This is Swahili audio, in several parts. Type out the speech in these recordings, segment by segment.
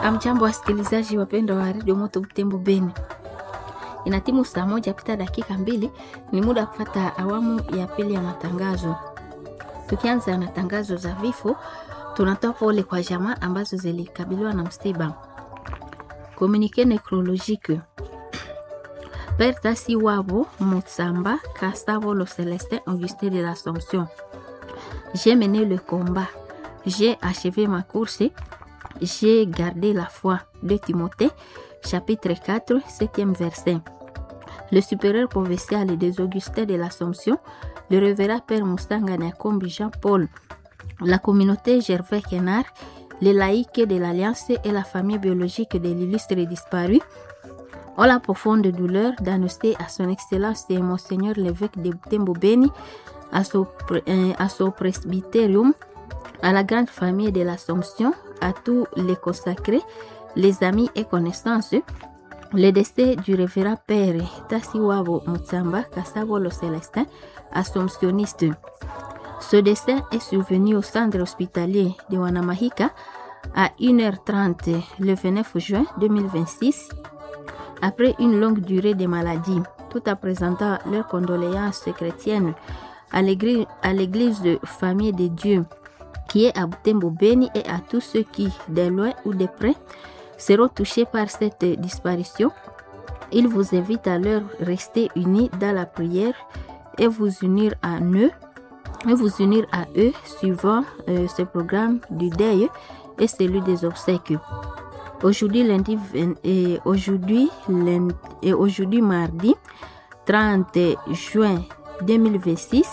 Amjambo wasikilizaji wapendwa wa redio Moto Butembo Beni, ina timu saa moja pita dakika mbili, ni muda wa kufata awamu ya pili ya matangazo. Tukianza na tangazo za vifo, tunatoa pole kwa jamaa ambazo zilikabiliwa na msiba. Communique necrologique Père Tasi Wabo Mutsamba Kasavo Lo Célestin Augustin de l'Assomption. J'ai mené le combat, j'ai achevé ma course, j'ai gardé la foi. De Timothée, chapitre 4, 7e verset. Le supérieur provincial des Augustins de l'Assomption, le révérend Père Moustanga Nakombi Jean-Paul, la communauté Gervais Kenard, les laïcs de l'Alliance et la famille biologique de l'illustre disparu ont la profonde douleur d'annoncer à son Excellence et Monseigneur l'évêque de Butembo Beni, à son, euh, à son presbytérium, à la grande famille de l'Assomption, à tous les consacrés, les amis et connaissances, le décès du révérend Père Tassiwabo Mutsamba Kassabo le Célestin, assomptionniste. Ce décès est survenu au centre hospitalier de Wanamahika à 1h30 le 29 juin 2026 après une longue durée de maladie, tout en présentant leurs condoléances chrétiennes à l'église de Famille de Dieu qui est à Butembo Beni et à tous ceux qui, de loin ou de près, seront touchés par cette disparition. Il vous invite à leur rester unis dans la prière et vous unir à eux, et vous unir à eux suivant euh, ce programme du deuil et celui des obsèques. Aujourd'hui, lundi, et aujourd'hui, lundi, et aujourd'hui, mardi 30 juin 2026,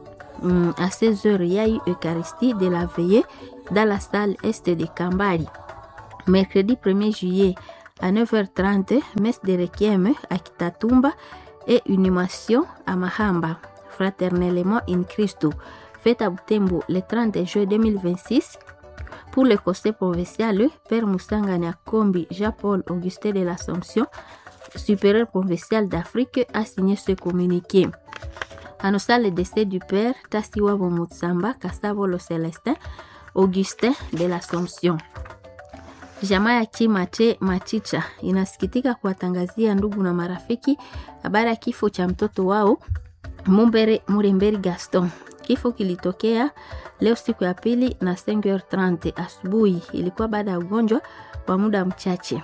à 16h, il y a eu Eucharistie de la veillée dans la salle Est de Kambari. Mercredi 1er juillet à 9h30, messe de Requiem à Kitatumba et inhumation à Mahamba, fraternellement in Christo, fête à Butembo le 30 juin 2026 pour le conseil provincial, Père Moussanga Kombi Jean-Paul Augustin de l'Assomption, supérieur provincial d'Afrique, a signé ce communiqué. Annonçant le décès du Père Tassiwabo Mutsamba Kasabo Lo Celestin, Augustin de l'Assomption. Jamaa ya Kimate Machicha inasikitika kuwatangazia ndugu na marafiki habari ya kifo cha mtoto wao Mumbere Muremberi Gaston. Kifo kilitokea leo siku ya pili na 5h30 asubuhi. Ilikuwa baada ya ugonjwa wa muda mchache.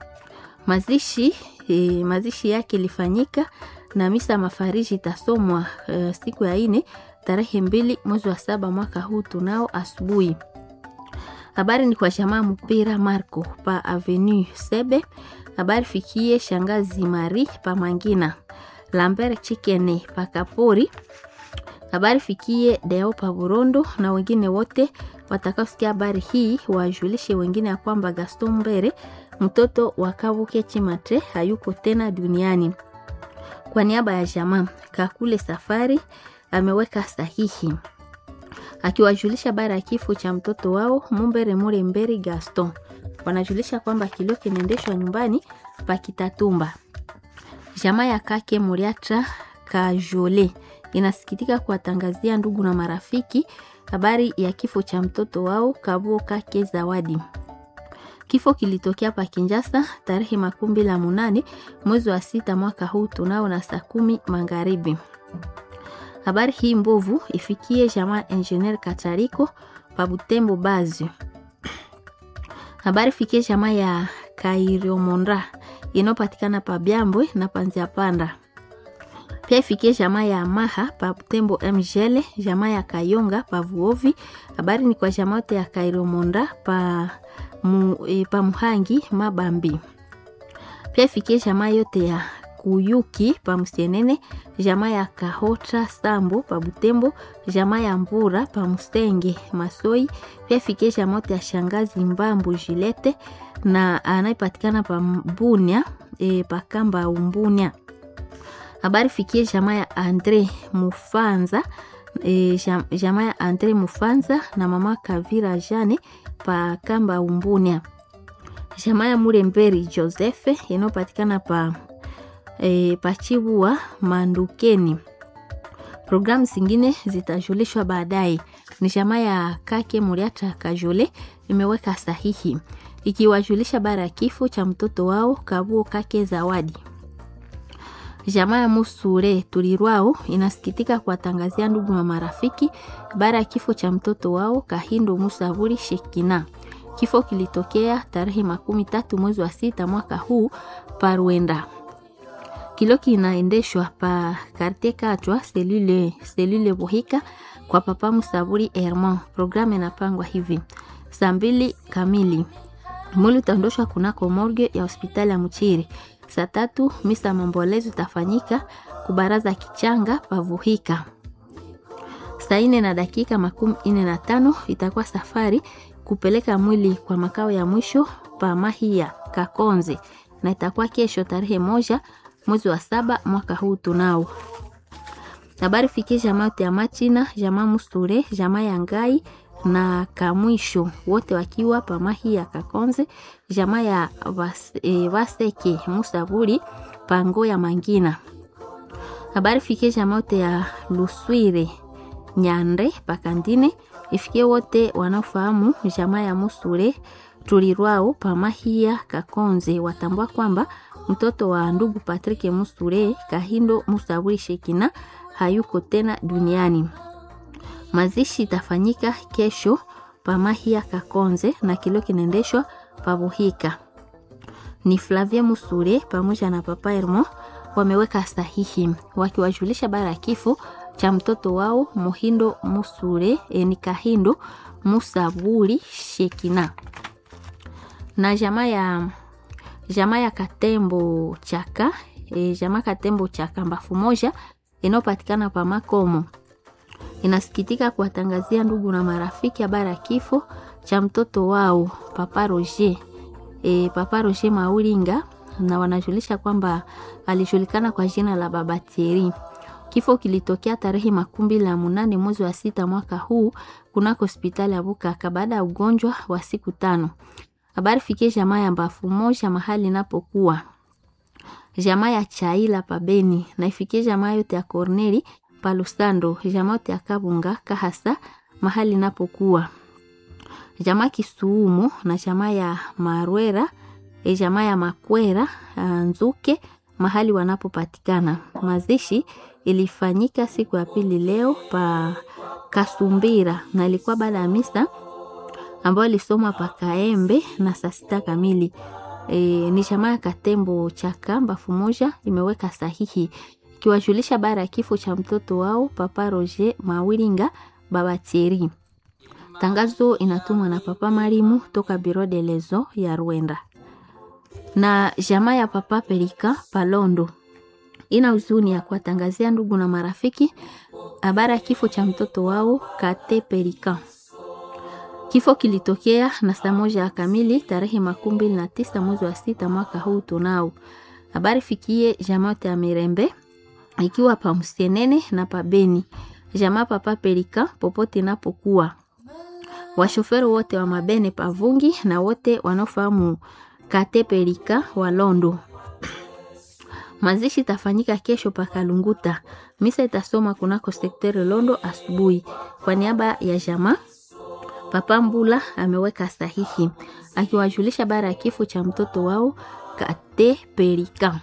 Mazishi e, mazishi yake ilifanyika na misa mafariji itasomwa e, siku ya ine tarehe mbili mwezi wa saba mwaka huu tunao asubuhi. Habari ni kwa jamaa mpira Marco pa Avenue Sebe. Habari fikie shangazi Mari pa Mangina. Lambert Chikene pa Kapori habari fikie Deo pa Burondo na wengine wote watakaosikia habari hii wajulishe wengine ya kwamba Gaston Mbere mtoto wa Kabuke Chimatre hayuko tena duniani. Kwa niaba ya jamaa Kakule Safari ameweka sahihi akiwajulisha habari ya kifo cha mtoto wao Mumbere Mure Mberi Gaston. Wanajulisha kwamba kilio kinaendeshwa nyumbani pa Kitatumba. Jamaa ya Kake Muriatra Kajole inasikitika kuwatangazia ndugu na marafiki habari ya kifo cha mtoto wao Kabuo Kake Zawadi. Kifo kilitokea pa Kinjasa tarehe makumi mbili na munane mwezi wa sita mwaka huu tunao na saa kumi magharibi. Habari hii mbovu ifikie jamaa Engineer Katariko pa Butembo Bazi. Habari fikie jamaa ya Kairiomonda inayopatikana pa Byambwe na Panzia Panda pia ifikie jamaa ya Maha pa Butembo Mjele, jamaa ya Kayonga pa Vuovi. Habari ni kwa jamaa yote ya Kairomonda pa, mu, e, pa Muhangi Mabambi. Pia ifikie jamaa yote ya Kuyuki pa Msenene, jamaa ya Kahota Sambo pa Butembo, jamaa ya Mbura pa Mustenge Masoi. Pia ifikie jamaa yote ya Shangazi Mbambu Jilete na anayepatikana pa Mbunia e, pa Kamba Umbunia habari fikie jamaa ya Andre Mufanza e, jamaa ya Andre Mufanza na mama Kavira Jane pa Kamba Umbunia, jamaa ya Muremberi Josefe inayopatikana pa e, Pachibua Mandukeni. Programu zingine zitajulishwa baadaye. Ni jamaa ya Kake Muriata Kajole imeweka sahihi ikiwajulisha bara ya kifo cha mtoto wao Kabuo Kake Zawadi. Jamaa ya Musure Tulirwao inasikitika kuwatangazia ndugu na marafiki bara ya kifo cha mtoto wao Kahindo Musavuri Shekina. Kifo kilitokea tarehe makumi tatu mwezi wa sita mwaka huu Parwenda. Kilo kinaendeshwa pa Quartier Katwa selule, selule Buhika kwa papa Musavuri Herman. Programu inapangwa hivi: saa mbili kamili mwili utaondoshwa kunako morgue ya hospitali ya Mchiri. Saa tatu misa mambolezo itafanyika kubaraza kichanga pavuhika. Saa ine na dakika makumi ine na tano itakuwa safari kupeleka mwili kwa makao ya mwisho pa Mahia Kakonze, na itakuwa kesho tarehe moja mwezi wa saba mwaka huu tunao habari fikie jamaa yote ya Machina, jamaa Musture, jamaa ya Ngai na Kamwisho wote wakiwa pamahi ya Kakonze, jamaa ya Vaseke Vaseke Musaburi pango ya Mangina. Habari fikie jamaa yote ya Luswire Nyande Pakandine, ifikie wote wanaofahamu jamaa ya Musure Tulirwao pamahia Kakonze, watambua kwamba mtoto wa ndugu Patrick Musure Kahindo Musaburi Shekina hayuko tena duniani. Mazishi itafanyika kesho pamahia Kakonze na kilio kinaendeshwa pabuhika. Ni Flavia Musure pamoja na papa Hermo wameweka sahihi wakiwajulisha bara ya kifo cha mtoto wao Muhindo Musure e, ni Kahindo Musaburi Shekina na jamaa ya jamaa ya Katembo Chaka e, jamaa Katembo Chaka mbafu moja inayopatikana pa Makomo inasikitika kuwatangazia ndugu na marafiki habari ya kifo cha mtoto wao Papa Roger e, Papa Roger Mauringa, na wanajulisha kwamba alijulikana kwa jina la Baba Thierry. Kifo kilitokea tarehe makumi mbili na munane mwezi wa sita mwaka huu kunako hospitali ya Bukaka baada ya ugonjwa wa siku tano. Habari fikie jamaa ya mbafu moja mahali inapokuwa jamaa ya Chaila pabeni na ifikie jamaa yote ya Corneli Palusando, jamaa yote ya Kabunga Kahasa mahali inapokuwa jamaa Kisuumo na jamaa ya Marwera e jamaa ya Makwera Nzuke mahali wanapopatikana. Mazishi ilifanyika siku ya pili leo pa Kasumbira na ilikuwa baada ya misa ambayo ilisomwa pa Kaembe na saa sita kamili. E, ni jamaa ya Katembo Chaka mbafu moja imeweka sahihi ikiwajulisha bara ya kifo cha mtoto wao Papa Roger Mawiringa Baba Thierry. Tangazo inatumwa na Papa Marimu toka Biro de Lezo ya Rwanda. Na jamaa ya Papa Perika Palondo ina huzuni ya kuwatangazia ndugu na marafiki habari ya kifo cha mtoto wao Kate Perika. Kifo kilitokea na saa moja kamili tarehe makumi mbili na tisa mwezi wa sita mwaka huu tunao. Habari fikie jamaa ya Mirembe ikiwa pa Msenene na pa Beni. Jamaa Papa Perika popote inapokuwa. Washoferi wote wa mabene pavungi na wote wanaofahamu Kate Perika wa Londo. Mazishi itafanyika kesho pa Kalunguta. Misa itasoma kunako sekteri Londo asubuhi. Kwa niaba ya jamaa Papa Mbula ameweka sahihi akiwajulisha bara ya kifo cha mtoto wao Kate Perika.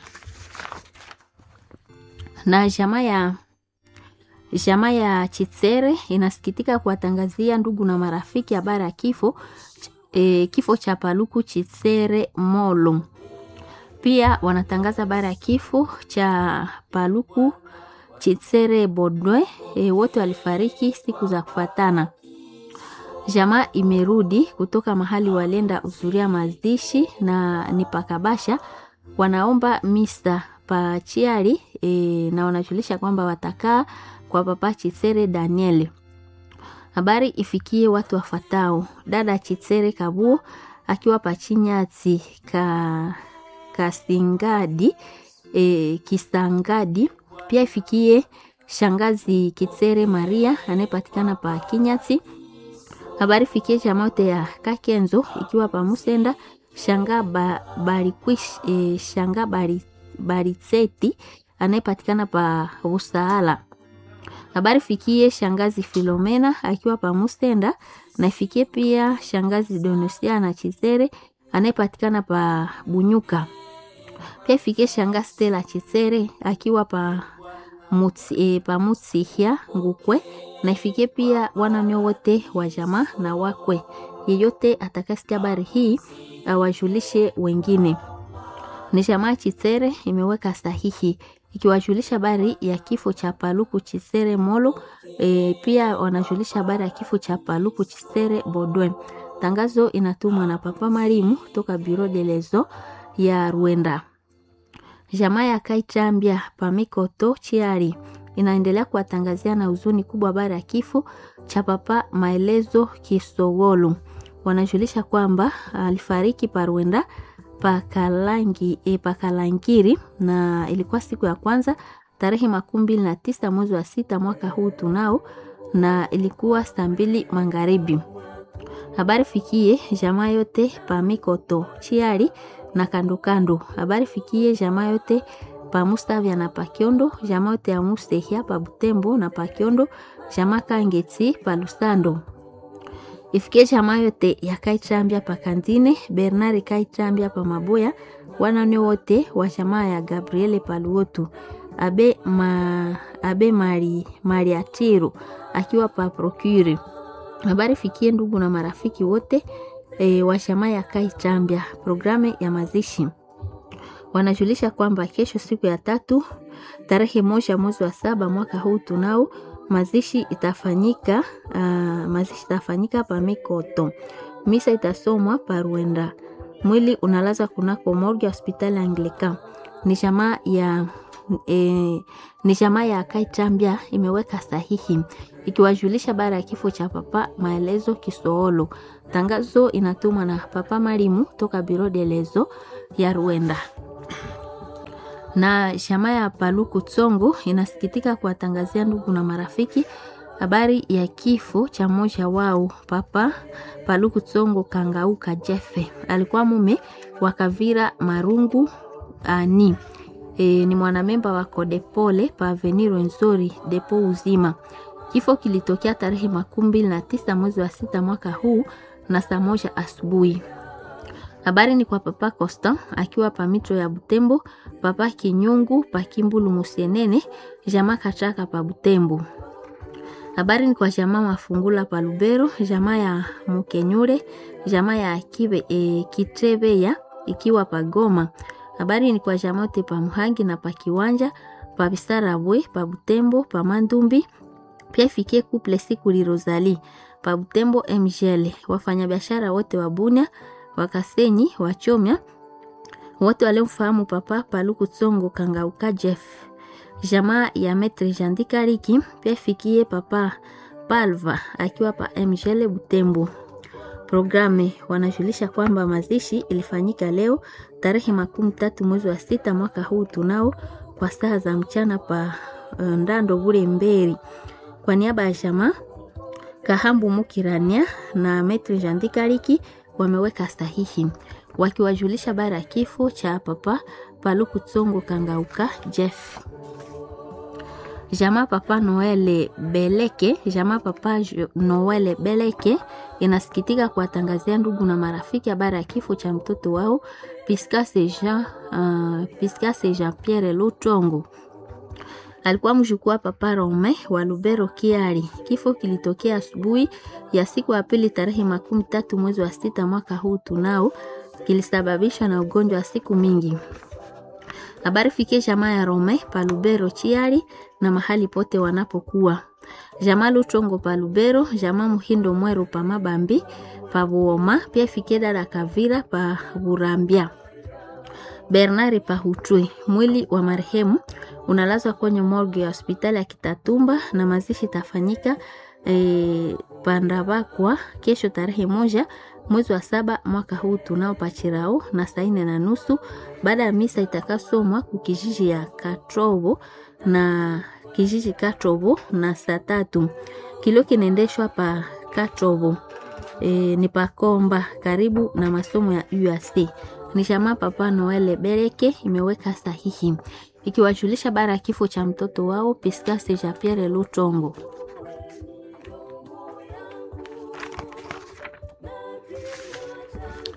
Na jamaa ya jamaa ya Chitsere inasikitika kuwatangazia ndugu na marafiki habari ya kifo e, kifo cha Paluku Chitsere Molo. Pia wanatangaza habari ya kifo cha Paluku Chitsere Bodwe. E, wote walifariki siku za kufuatana. Jamaa imerudi kutoka mahali walenda uzuria mazishi na ni pakabasha, wanaomba misa pa chiari e, na wanajulisha kwamba watakaa kwa Papa Chitsere Daniel. Habari ifikie watu wafatao: dada Chitsere Kabuo akiwa pachinyati ka kasingadi e, kisangadi. Pia ifikie shangazi Kitsere Maria anayepatikana pa Kinyati habari fikie chamaote ya Kakenzo ikiwa pamusenda shanga ba, barikwish e, shanga bari, baritseti anayepatikana pa Usaala. Habari fikie shangazi Filomena akiwa pamusenda na ifikie pia shangazi Donosia na Chizere anayepatikana pa Bunyuka. Pia ifikie shanga Stella Chisere akiwa pa Mutsi, e, pa Mutsihia Ngukwe, na ifikie pia wananyo wote wa jamaa na wakwe. Yeyote atakasikia habari hii awajulishe wengine. Ni jamaa Chisere imeweka sahihi ikiwajulisha habari ya kifo cha Paluku Chisere Molo. E, pia wanajulisha habari ya kifo cha Paluku Chisere Bodwe. Tangazo inatumwa na Papa Marimu toka Bureau de lezo ya Rwenda. Jamaa ya Kaitambia Pamikoto Chiari inaendelea kuwatangazia na huzuni kubwa habari ya kifo cha Papa Maelezo Kisogolu. Wanajulisha kwamba alifariki pa Rwenda pakalangi e, pakalangiri na ilikuwa siku ya kwanza tarehe makumi mbili na tisa mwezi wa sita mwaka huu tunao, na ilikuwa saa mbili magharibi. Habari fikie jamaa yote pa Mikoto Chiari na kando kando. Habari fikie jamaa yote pa Mustavya na Pakiondo, jamaa yote ya Mustehia pa Butembo na Pakiondo, jamaa Kangeti pa Lusando ifikie jamaa yote ya Kaichambia pa Kandine, Bernard Kaichambia pa Maboya, wanane wote wa jamaa ya Gabriele Paluotu, abe, ma, abe Mari, Mariatiru akiwa pa Procure. Habari fikie ndugu na marafiki wote e, wa jamaa ya Kaichambia. Programu ya mazishi wanajulisha kwamba kesho siku ya tatu tarehe moja mwezi wa saba mwaka huu tunao mazishi itafanyika uh, mazishi itafanyika pa Mikoto. Misa itasomwa pa Rwenda. Mwili unalaza kunako morgue hospitali Anglican. Ni jamaa ya e, ni jamaa ya Kaitambia imeweka sahihi ikiwajulisha bara ya kifo cha Papa Maelezo Kisoolo. Tangazo inatumwa na Papa Marimu toka Bureau de lezo ya Rwenda na shama ya Paluku Tsongo inasikitika kuwatangazia ndugu na marafiki habari ya kifo cha mmoja wao Papa Paluku Tsongo Kangauka Jefe. Alikuwa mume wa Kavira Marungu ani e, ni mwanamemba wa Kodepole pa Aveniro Nzori depo uzima. Kifo kilitokea tarehe makumi mbili na tisa mwezi wa sita mwaka huu na saa moja asubuhi. Habari ni kwa Papa Costa akiwa pa mitro ya Butembo, Papa Kinyungu pa Kimbulu Musienene, jamaa Kachaka pa Butembo. Habari ni kwa jamaa Mafungula pa Lubero, jamaa ya Mukenyure, jamaa ya Kibe, e, Kitrebeya ikiwa pa Goma. Habari ni kwa jamaa te pa Muhangi na pa Kiwanja, pa Bisarabwe, pa Butembo, pa Mandumbi. Pia ifikie couple siku li Rosalie pa Butembo MGL. Wafanyabiashara wote wa Bunia Wakasenyi Wachomya wote waliomfahamu Papa Paluku Tsongo Kangauka Jeff, jamaa ya Metre Jandikariki pia ifikie Papa Palva akiwa pa MGL Butembo. Programe wanajulisha kwamba mazishi ilifanyika leo tarehe makumi tatu mwezi wa sita mwaka huu tunao kwa saa za mchana pa uh, Ndando Bure Mberi. Kwa niaba ya jamaa Kahambu Mukirania na Metre Jandikariki wameweka sahihi wakiwajulisha bara ya kifo cha Papa Paluku Tsongo Kangauka Jeff. Jamaa Papa Noele Beleke, jamaa Papa Noele Beleke inasikitika kuwatangazia ndugu na marafiki habari ya kifo cha mtoto wao Piscase Jean, uh, Piscase Jean Pierre Lutongo alikuwa mjukuu wa Papa Rome wa Lubero Kiari. Kifo kilitokea asubuhi ya siku ya pili tarehe makumi tatu mwezi wa sita mwaka huu tunao, kilisababishwa na ugonjwa wa siku mingi. Habari fikie jamaa ya Rome pa Lubero Chiari na mahali pote wanapokuwa jamaa Lutongo pa Lubero, jamaa Muhindo Mweru pa Mabambi pa Buoma, pia fikie dada Kavira pa Burambia Bernard Pahutwe. Mwili wa marehemu unalazwa kwenye morgue ya hospitali ya Kitatumba na mazishi tafanyika e, Pandabakwa kesho tarehe moja mwezi wa saba mwaka huu tunao pachirao na saa nne na nusu baada ya misa itakasomwa kukijiji ya Katrobo na kijiji Katrobo na saa tatu kilio kinaendeshwa pa Katrobo e, ni pakomba karibu na masomo ya UAC ni jamaa Papa Noele Bereke imeweka sahihi ikiwajulisha bara ya kifo cha mtoto wao Piscase Jean Pierre Lutongo.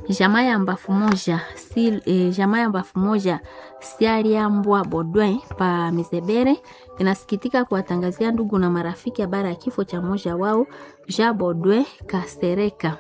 jamaa ya mbafu moja si, e, jamaa ya mbafu moja sialiambwa Bodwin pa Mizebere inasikitika kuwatangazia ndugu na marafiki habari ya kifo cha mmoja wao Jean Bodwin Kasereka.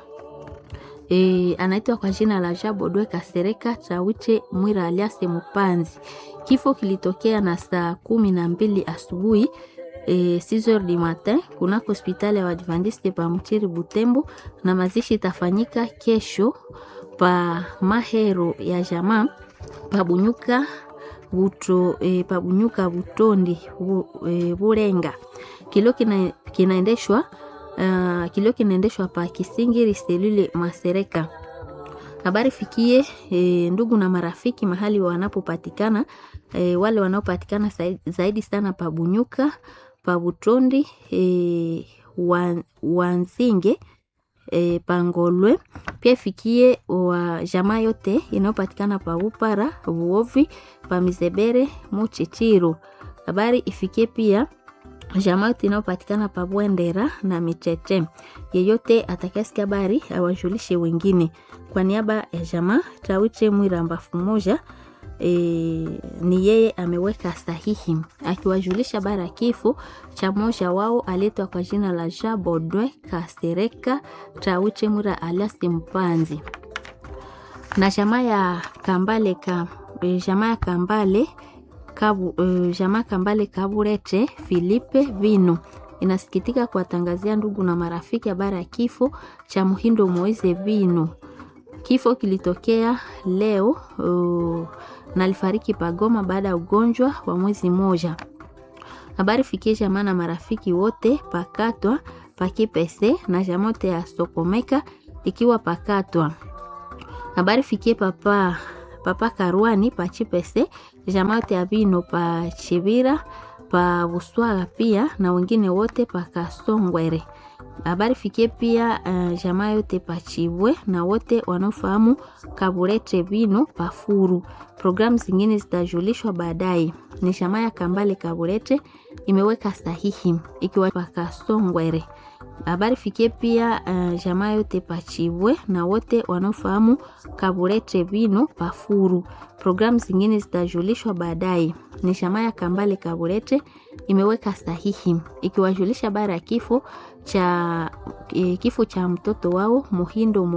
E, anaitwa kwa jina la Jean Bodwe Kasereka Chawiche Mwira alias Mupanzi. Kifo kilitokea na saa kumi na mbili asubuhi e, 6h du matin kunako hospitali ya Waadventiste pa Mchiri Butembo, na mazishi itafanyika kesho pa mahero ya jamaa pa Bunyuka buto e, pa Bunyuka Butondi bu, e, Burenga. Kilio kina, kinaendeshwa Uh, kilio kinaendeshwa pa Kisingiri selule Masereka. Habari fikie e, ndugu na marafiki mahali wanapopatikana e, wale wanaopatikana zaidi sana pa Bunyuka pa Butondi e, wan, Wanzinge e, Pangolwe pia fikie wa jamaa yote inayopatikana pa Upara Vuovi pa Mizebere Muchichiro. Habari ifikie pia jamaa yote inayopatikana pa Bwendera na Micheche. Yeyote atakayesikia habari awajulishe wengine. Kwa niaba ya jamaa Tawiche Mwira mbafu moja e, ni yeye ameweka sahihi akiwajulisha habari ya kifo cha mmoja wao aletwa kwa jina la Jean Bodwe Kasereka Tawiche Mwira alias Mpanzi na jamaa ya Kambale ka, jamaa ya Kambale Kabu, uh, jamaa Kambale Kaburete Filipe Vino inasikitika kuwatangazia ndugu na marafiki habari ya kifo cha Muhindo Moise Vino. Kifo kilitokea leo uh, na alifariki pagoma baada ya ugonjwa wa mwezi mmoja. Habari fikie jamaa na marafiki wote pakatwa pakipese na jamote ya Sokomeka ikiwa pakatwa. Habari fikie papa papa Karwani pa Chipese jamaa yote ya Bino pa Chibira pa Buswaga pia na wengine wote pa Kasongwere. Habari fikie pia uh, jamaa yote pa Chibwe na wote wanaofahamu Kaburete Bino pa Furu. Programu zingine zitajulishwa baadaye. Ni jamaa ya Kambale Kaburete imeweka sahihi ikiwa pa Kasongwere. Habari fikie pia uh, jamaa yote pachibwe na wote wanaofahamu Kaburete Bino Pafuru. Programu zingine zitajulishwa baadaye. Ni jamaa ya Kambale Kaburete imeweka sahihi ikiwajulisha habari ya kifo cha, eh, kifo cha mtoto wao Muhindo